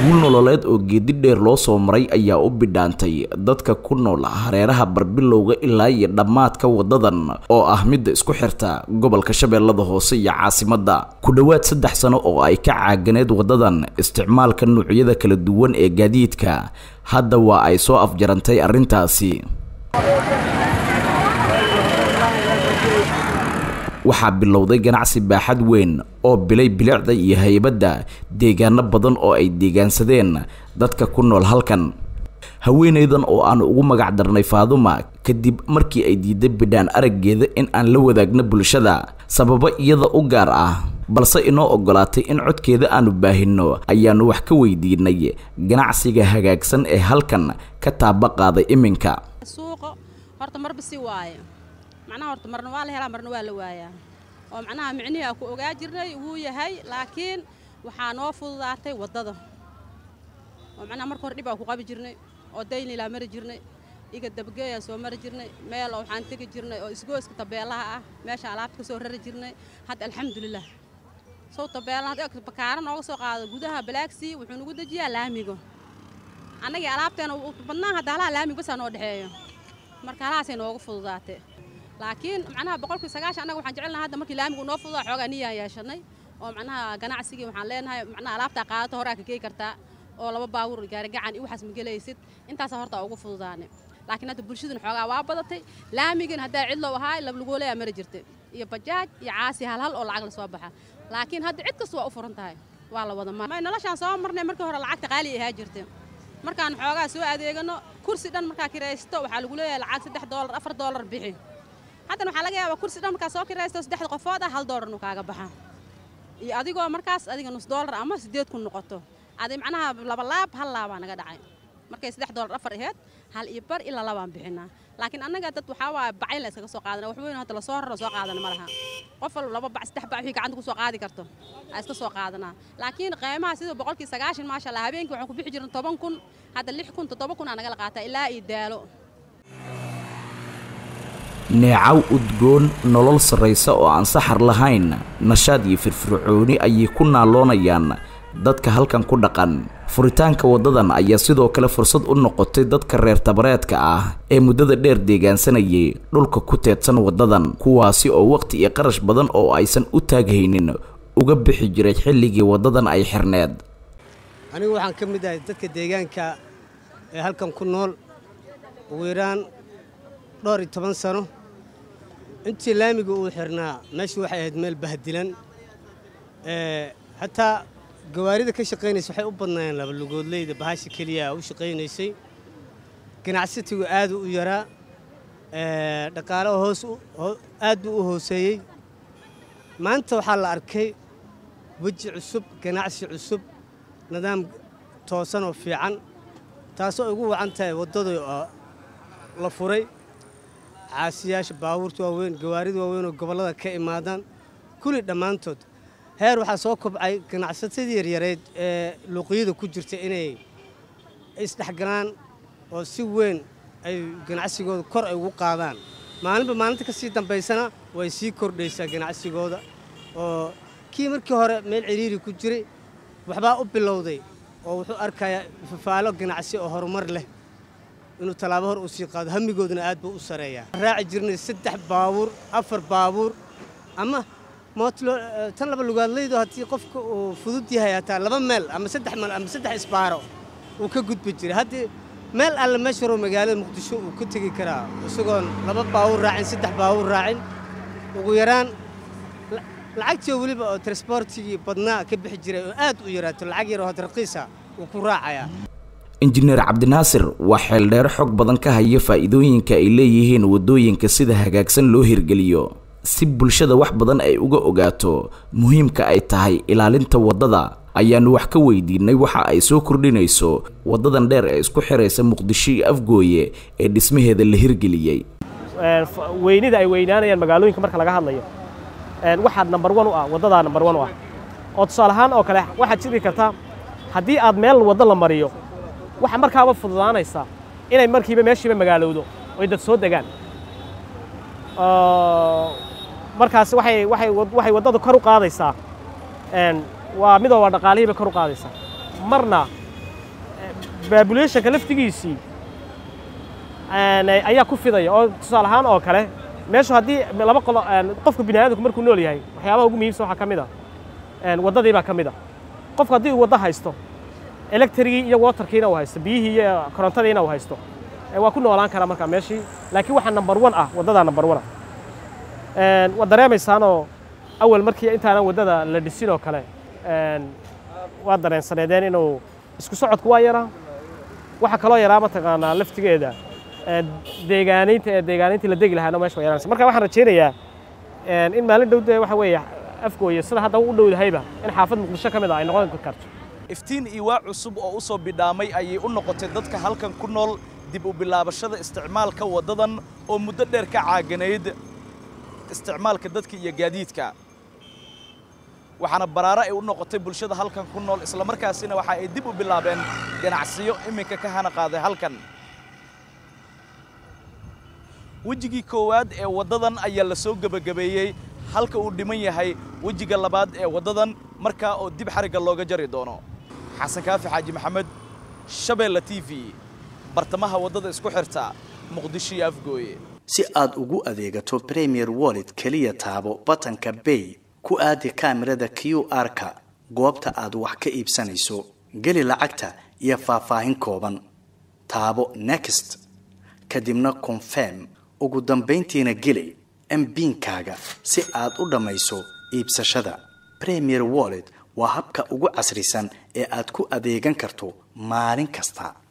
guul nololeed oo geedi dheer loo soo maray ayaa u bidhaantay dadka ku nool hareeraha barbilowga ilaa iyo dhammaadka wadadan oo ah midda isku xirta gobolka shabeellada hoose iyo caasimadda ku dhowaad saddex sano oo ay ka caaganeed wadadan isticmaalka nuucyada kala duwan ee gaadiidka hadda waa ay soo afjarantay arrintaasi waxaa bilowday ganacsi baaxad weyn oo bilay bilicda iyo haybadda deegaano badan oo ay deegaansadeen dadka ku nool halkan haweenaydan oo aan ugu magac darnay faaduma kadib markii ay diiday bidhaan araggeeda in aan la wadaagno bulshada sababo iyada u gaar ah balse inoo oggolaatay in codkeeda aanu baahinno ayaannu wax ka weydiinay ganacsiga hagaagsan ee halkan ka taaba qaaday iminka suuqa horta marba si waaye macnaha horta marna waa la helaa marna waa la waayaa oo macnaha micnihii aa ku ogaa jirnay wuu yahay laakiin waxaa noo fududaatay waddada oo macnaha marka hore dhib aan ku qabi jirnay oo daynilaa mari jirnay iga dabgeeyaan soo mari jirnay meel oo waxaan tegi jirnay oo isgooska tabeelaha ah meesha alaabta ka soo rari jirnay hadda alxamdulilah sow tabeelaha bakaara nooga soo qaado gudaha balaagsii wuxuu nagu dejiyaa laamiga annagii alaabteena badnaa hadda halaha laamiga basaa noo dhexeeyo marka halahaasay nooga fududaatay laakiin macnaha boqolkii sagaashan annaga waxaan jecelnaha hadda markii laamigu noo fududaa xoogaa niyaan yeeshanay oo macnaha ganacsigii waxaan leenahay macnaha alaabtaa qaadato horaa ka geey kartaa oo laba baawur gaarigacan iyo waxaas ma gelaysid intaasaa horta ugu fududaanay laakiin hadda bulshaduna xoogaa waa badatay laamigin haddaa cidlow ahaa lablugooleyaa mari jirtay iyo bajaaj iyo caasi halhal oo lacag la soo baxa laakiin hadda cid kasta waa u furan tahay waa la wada may noloshaan soo marnay markii hore lacagta qaali ahaa jirtay markaan xoogaa soo adeegano kursi dhan markaa kiraysto waxaa lagu leeyahay lacag saddex doolar afar doolar bixi haddana waxaa laga yaabaa kursi dhan markaa soo kiraysto saddexda qofood ah hal doolarnu kaaga baxa iyo adigoo markaas adiga nus doolar ama siddeed kun noqoto adi macnaha laba laab hal laabaa naga dhacay markay saddex doolar afar aheyd hal iyo bar ilaa labaan bixinaa laakiin annaga dad waxaa waaya bacayn la iskaga soo qaadana wax weyn hadda lasoo raro soo qaadana ma laha qof walba laba bac saddex bac wixii gacanta ku soo qaadi karto aa iska soo qaadanaa laakiin qiimaha sida boqolkii sagaashan maasha allah habeenkii waxaan ku bixi jirna toban kun hadda lix kun toddoba kun aa nagala qaataa ilaa iyo daalo neecaw udgoon nolol sarraysa oo aan saxar lahayn nashaad iyo firfircooni ayay ku naaloonayaan dadka halkan ku dhaqan furitaanka waddadan ayaa sidoo kale fursad u noqotay dadka reer tabareedka ah ee muddada dheer deegaansanayay dhulka ku teedsan waddadan kuwaasi oo wakhti iyo qarash badan oo aysan u taaghaynin uga bixi jiray xilligii waddadan ay xirneed anigu waxaan ka mid ahay dadka deegaanka ee halkan ku nool ugu yaraan dhowr iyo toban sano intii laamiga uu xirnaa meeshu waxay ahayd meel bahdilan hataa gawaarida ka shaqaynaysa waxay u badnaayeen labalugoodleyda bahasha keliya u shaqaynaysay ganacsatigu aadu u yaraa dhaqaalaha hoos aad buu u hooseeyey maanta waxaa la arkay weji cusub ganacsi cusub nidaam toosan oo fiican taasoo ugu wacan tahay waddada la furay caasiyaasha baabuurta waaweyn gawaarida waaweyn oo gobollada ka imaadaan kulli dhammaantood heer waxaa soo kobcay ganacsatadii yaryareed ee luuqyada ku jirta inay isdhexgalaan oo si weyn ay ganacsigooda kor ay ugu qaadaan maalinba maalinta ka sii dambaysana way sii kordhaysaa ganacsigooda oo kii markii hore meel ciriiri ku jiray waxbaa u bilowday oo wuxuu arkayaa fafaalo ganacsi oo horumar leh inuu tallaabo hor uu sii qaado hamigooduna aad buu u sareeyaa raaci jirnay saddex baabuur afar baabuur ama mootlo tan laba lugaadlaydo haddii qofka uu fudud yahay hataa laba meel ama saddex meel ama saddex isbaaro uu ka gudbi jiray haddii meel alle meesha horo magaalada muqdisho uu ka tegi karaa isagoon laba baawur raacin saddex baawur raacin ugu yaraan lacagtii weliba oo transbortigii badnaa ka bixi jiray oo aad u yaraato lacag yaroo had raqiisa wuu ku raacayaa injineer cabdinaasir waa xeeldheero xog badan ka haya faa'iidooyinka ay leeyihiin waddooyinka sida hagaagsan loo hirgeliyo si bulshada wax badan ay uga ogaato muhiimka ay tahay ilaalinta waddada ayaannu wax ka weydiinay waxa ay soo kordhinayso waddadan dheer ee isku xiraysa muqdisho iyo afgooye ee dhismaheeda la hirgeliyey weynida ay weynaanayaan magaalooyinka marka laga hadlayo waxaa nambar wan u ah waddadaa nambar wan u ah oo tusaale ahaan oo kale waxaad jiri kartaa haddii aad meel waddo la mariyo waxaa markaaba fududaanaysaa inay markiiba meeshiiba magaalowdo oy dad soo degaan markaas waxay waxay waxay waddada kor u qaadaysaa waa midoo waa dhaqaalihiiba kor u qaadaysaa marna babulationka laftigiisii ayaa ku fidaya oo tusaale ahaan oo kale meeshu haddii laba qolo qofka bini aadamku markuu nool yahay waxyaabaha ugu muhiimsan waxaa ka mid a waddadii baa ka mid a qofku haddii uu waddo haysto electrigii iyo waterkiina uu haysto biyihii iyo korontadiina uu haysto waa ku noolaan karaa markaa meeshii laakiin waxaa number one ah waddadaa number one ah waad dareemaysaanoo awal markii intaanan waddada la dhisin oo kale waa dareensaneedeen inuu isku socodku waa yaraa waxaa kaloo yaraa mataqaanaa laftigeeda deegaanaynta ee deegaanayntii la degi lahaana meesha waa yaraanaysa marka waxaan rajaynayaa in maalin dhow dee waxa weeye afgooye sida hadda u dhowdahayba in xaafad muqdisho ka mid ah ay noqon karto iftiin iwaa cusub oo u soo bidhaamay ayay u noqotay dadka halkan ku nool dib u bilaabashada isticmaalka waddadan oo muddo dheer ka caaganayd isticmaalka dadka iyo gaadiidka waxaana baraaro ay u noqotay bulshada halkan ku nool islamarkaasina waxa ay dib u bilaabeen ganacsiyo iminka ka hana qaaday halkan wejigii koowaad ee waddadan ayaa la soo gebagabeeyey halka uu dhiman yahay wejiga labaad ee waddadan markaa oo dib xarigga looga jari doono xasan kaafi xaaji maxamed shabeella t v bartamaha waddada isku xirta muqdisho iyo afgooye si aad ugu adeegato premier wallet keliya taabo batanka bay ku aadi kaamirada q r-ka goobta aad wax ka iibsanayso geli lacagta iyo faahfaahin kooban taabo next kadibna confirm ugu dambayntiina geli mbiinkaaga si aad u dhammayso iibsashada premier wallet waa habka ugu casrisan ee aad ku adeegan karto maalin kasta